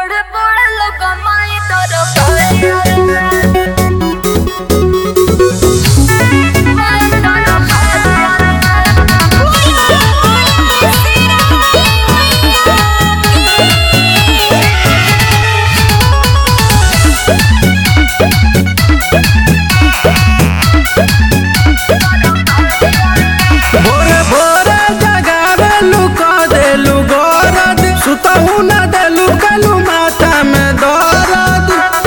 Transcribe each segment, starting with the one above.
बड़े बड़े लोग माई तोर भोरे भोरे जगावे लुका देलु गोरद सुतहु न देलु कलु माथा में दर्द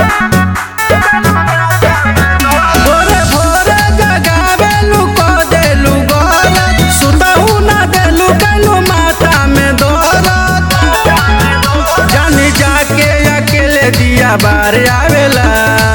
भोरे भोरे जगावे लुका देलु गोरद सुतहु न देलु कलु माथा में दर्द जानी जाके अकेले दिया बार आवेला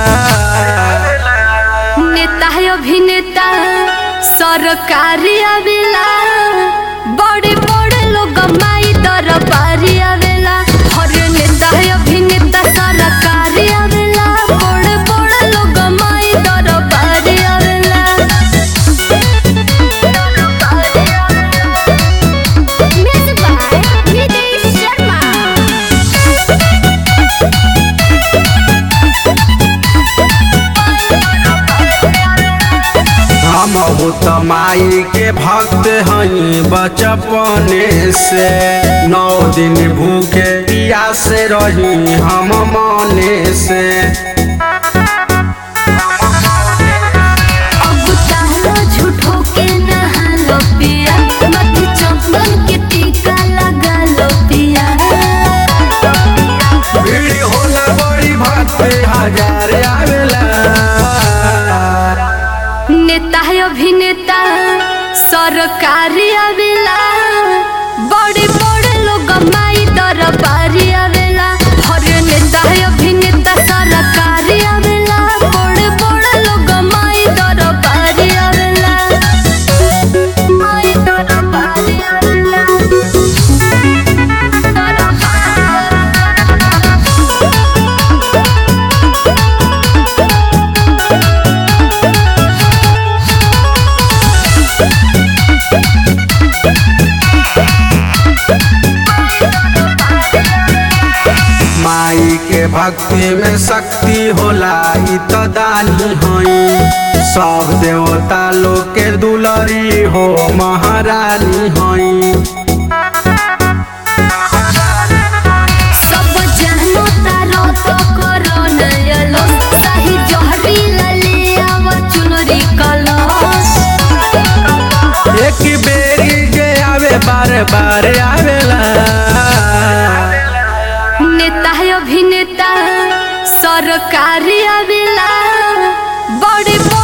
नेता है अभिनेता सरकारी आवेला बड़े बड़े लोग माई दरबारी आवेला हर नेता है अभिनेता सरकारी आवेला बड़े बड़े लोग माई दरबारी आवेला Music by Nidesh Sharma. हम त माई के भक्त हई बचपने से नौ दिन भूखे पियासे रही हम मने से अब ताला झूठो के नहालो पिया मत चंदन के टीका लगा लो पिया भीड़ होला बड़ी भक्त हजार आवेला नेता है अभिनेता सरकारी आवेला बड़े बड़े लोग माई दरबारी आवेला हर नेता है अभिनेता सरकारी आवेला बड़े बड़े लोग माई दरबारी आवेला माई दरबारी आवेला माई के भक्ति में शक्ति होला इ त दानी हई सब देवता लोग के दुलरी हो महारानी हई सब जहनो तारो तो करो नयलो सही जहरी लले आवा चुनरी कलश एक बेरी के आवे बार बार आवेला नेता है अभिनेता सरकारी आवेला बड़े